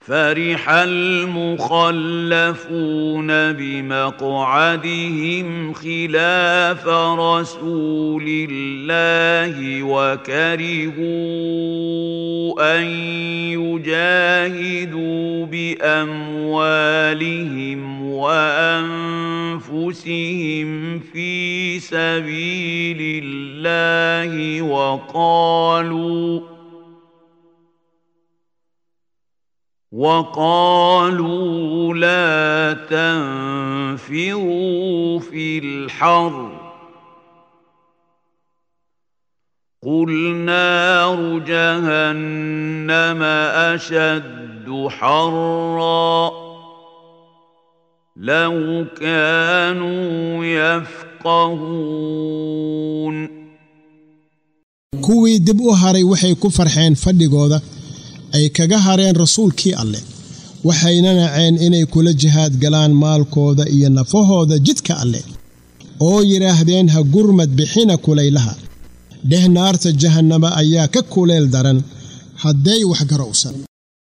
فرح المخلفون بمقعدهم خلاف رسول الله وكرهوا ان يجاهدوا باموالهم وانفسهم في سبيل الله وقالوا وقالوا لا تنفروا في الحر قل نار جهنم اشد حرا لو كانوا يفقهون kuwii dib u haray waxay ku farxeen fadhigooda ay kaga hareen rasuulkii alleh waxayna naceen inay kula jihaad galaan maalkooda iyo nafahooda jidka alleh oo yidhaahdeen ha gurmad bixina kulaylaha dheh naarta jahannama ayaa ka kuleel daran hadday wax garowsan